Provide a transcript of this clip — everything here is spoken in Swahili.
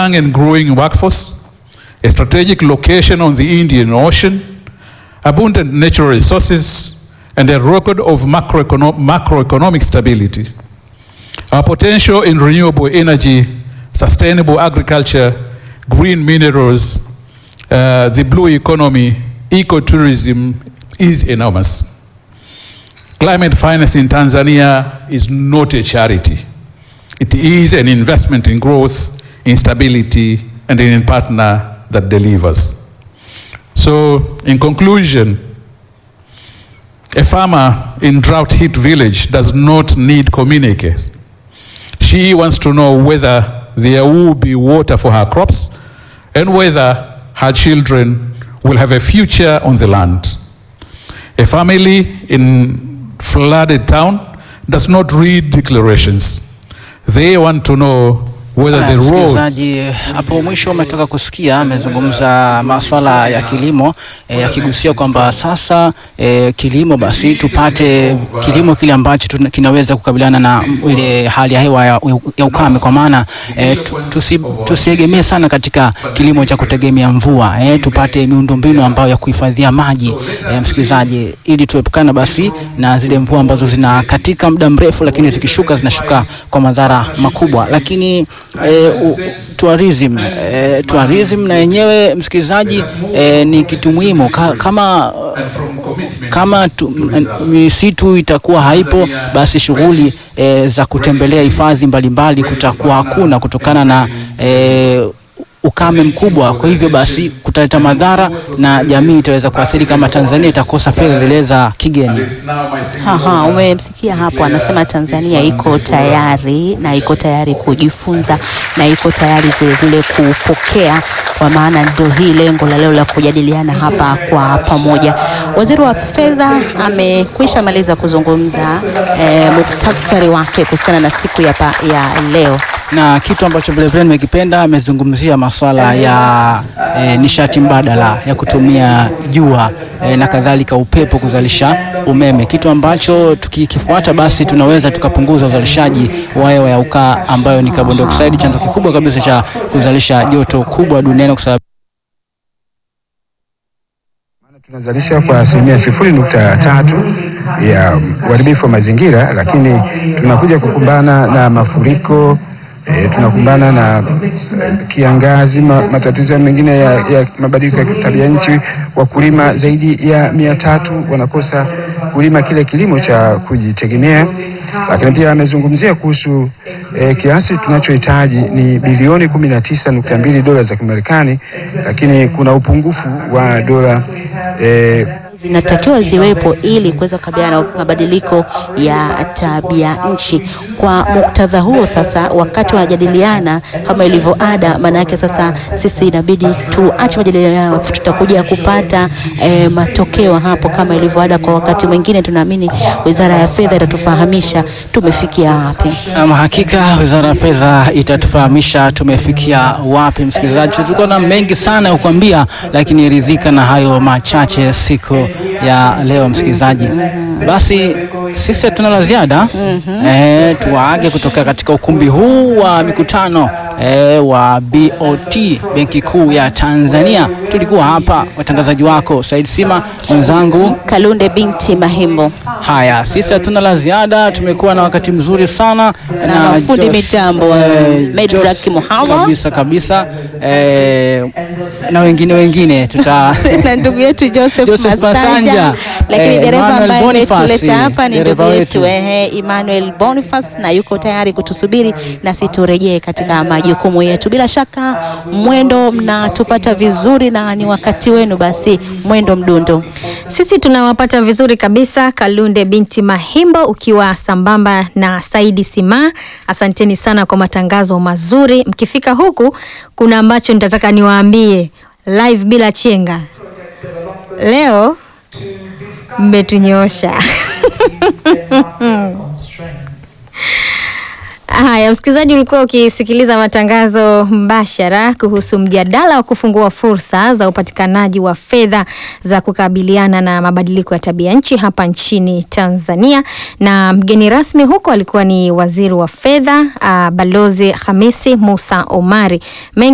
young and growing workforce, a strategic location on the Indian Ocean, abundant natural resources, and a record of macroecono- macroeconomic stability. Our potential in renewable energy, sustainable agriculture, green minerals, uh, the blue economy, ecotourism is enormous. Climate finance in Tanzania is not a charity. It is an investment in growth, in stability, and in a partner that delivers. So, in conclusion, a farmer in drought-hit village does not need communicate. She wants to know whether there will be water for her crops and whether her children will have a future on the land. A family in flooded town does not read declarations. They want to know whether Haya, the road msikilizaji, hapo mwisho umetoka kusikia amezungumza maswala ya kilimo e, akigusia kwamba sasa e, kilimo basi tupate kilimo kile ambacho tuna- kinaweza kukabiliana na ile hali ya hewa ya, ya ukame, kwa maana e, tu- tusi, tusiegemee sana katika kilimo cha kutegemea mvua e, tupate miundombinu ambayo ya kuhifadhia maji e, msikilizaji, ili tuepukana basi na zile mvua ambazo zinakatika muda mrefu, lakini zikishuka zinashuka kwa madhara makubwa, lakini e, u, tourism e, tourism na yenyewe msikilizaji e, ni kitu muhimu Ka, kama kama tu, m- misitu itakuwa haipo basi shughuli e, za kutembelea hifadhi mbalimbali kutakuwa hakuna kutokana na e, ukame mkubwa. Kwa hivyo basi kutaleta madhara na jamii itaweza kuathiri kama Tanzania itakosa fedha zile za kigeni. Haha, umemsikia hapo, anasema Tanzania iko tayari na iko tayari kujifunza na iko tayari vilevile kupokea, kwa maana ndio hii lengo la leo la kujadiliana hapa kwa pamoja. Waziri wa Fedha amekwisha maliza kuzungumza eh, muktasari wake kuhusiana na siku ya, pa, ya leo. na kitu ambacho vilevile nimekipenda amezungumzia masuala ya e, nishati mbadala ya kutumia jua e, na kadhalika upepo kuzalisha umeme, kitu ambacho tukikifuata basi tunaweza tukapunguza uzalishaji wa hewa ya ukaa ambayo ni carbon dioxide, chanzo kikubwa kabisa cha kuzalisha joto kubwa duniani kwa sababu tunazalisha kwa asilimia sifuri nukta tatu ya uharibifu wa mazingira, lakini tunakuja kukumbana na mafuriko e, tunakumbana na e, kiangazi, ma, matatizo mengine ya, ya mabadiliko ya tabia nchi. Wakulima zaidi ya mia tatu wanakosa kulima kile kilimo cha kujitegemea, lakini pia amezungumzia kuhusu e, kiasi tunachohitaji ni bilioni kumi na tisa nukta mbili dola za Kimarekani, lakini kuna upungufu wa dola e, zinatakiwa ziwepo ili kuweza kukabiliana na mabadiliko ya tabia nchi. Kwa muktadha huo sasa, wakati wanajadiliana kama ilivyo ada, maana yake sasa sisi inabidi tuache majadiliano, tutakuja kupata eh, matokeo hapo kama ilivyo ada. Kwa wakati mwingine, tunaamini Wizara ya Fedha itatufahamisha tumefikia wapi. Ama hakika Wizara ya Fedha itatufahamisha tumefikia wapi. Msikilizaji, tulikuwa na mengi sana ya kukwambia, lakini ridhika na hayo machache siku ya leo. Msikilizaji, basi sisi hatuna la ziada eh, tuwaage kutoka katika ukumbi huu wa mikutano eh, wa BOT Benki Kuu ya Tanzania. Tulikuwa hapa watangazaji wako Said Sima, mwenzangu Kalunde binti Mahimbo. Haya, sisi hatuna la ziada. Tumekuwa na wakati mzuri sana Na mafundi Jos- mitambo, eh, Medrak Jos- Muhawa. kabisa kabisa, eh, na wengine wengine tuta na ndugu yetu Joseph, Joseph Masanja, Masanja, lakini eh, dereva Emmanuel ambaye Boniface, ametuleta hapa ni ndugu dereva yetu wetu. ehe, Emmanuel Boniface na yuko tayari kutusubiri nasi turejee katika majukumu yetu. Bila shaka mwendo mnatupata vizuri na ni wakati wenu, basi mwendo mdundo. Sisi tunawapata vizuri kabisa, Kalunde binti Mahimbo ukiwa sambamba na Saidi Sima. Asanteni sana kwa matangazo mazuri. Mkifika huku, kuna ambacho nitataka niwaambie live bila chenga. Leo mmetunyoosha. Haya, msikilizaji, ulikuwa ukisikiliza matangazo mbashara kuhusu mjadala wa kufungua fursa za upatikanaji wa fedha za kukabiliana na mabadiliko ya tabia nchi hapa nchini Tanzania, na mgeni rasmi huko alikuwa ni waziri wa fedha uh, Balozi Hamisi Musa Omari. Mengi